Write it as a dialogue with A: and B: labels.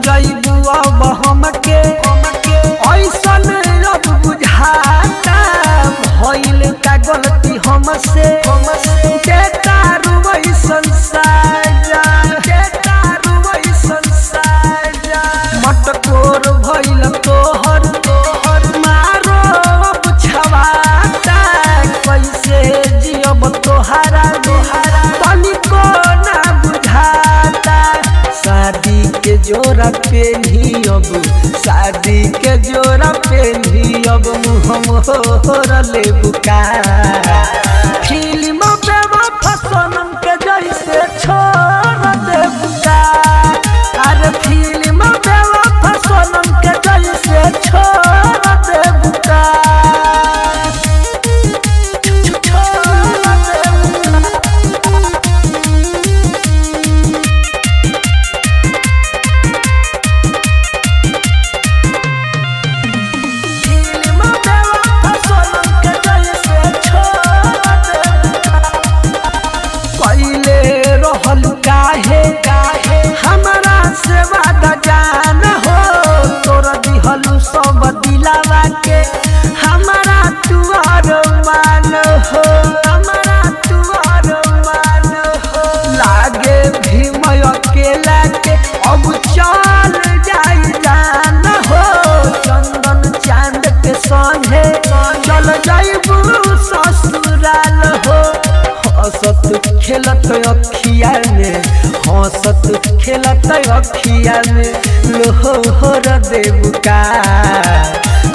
A: जइबू अब हमके ऐसन अब बुझाता भइल का गलती हमसे देता रुवै संसारा देता रुवै संसारा मटकोर भइल तोहर तोहर मारो अब छवाता कैसे जियब तोहारा तोहारा तनिको ना बुझाता शादी के जोरा पेन्ही अब शादी के जोरा पेन्ही अब मुँह मोहर ले बुका फिल्म बेवफा सनम के जैसे छोड़ दे बुका अरे फिल्म बेवफा सनम के जैसे छोड़ दे बुका छोड़ दे बुका फिल्म बेवफा सनम के जैसे छोड़ दे पहले रहल काहे काहे हमरा से वादा जान हो तोर दिहलु सब दिलावा के हमरा तुअर मान हो हमरा तुअर मान हो लागे भीम अकेला के अब चल जाई जान हो चंदन चांद के संगे चल जाइबू ससुराल हो हंसत खेलत अखिया में हंसत खेलत अखिया में लोहर देवका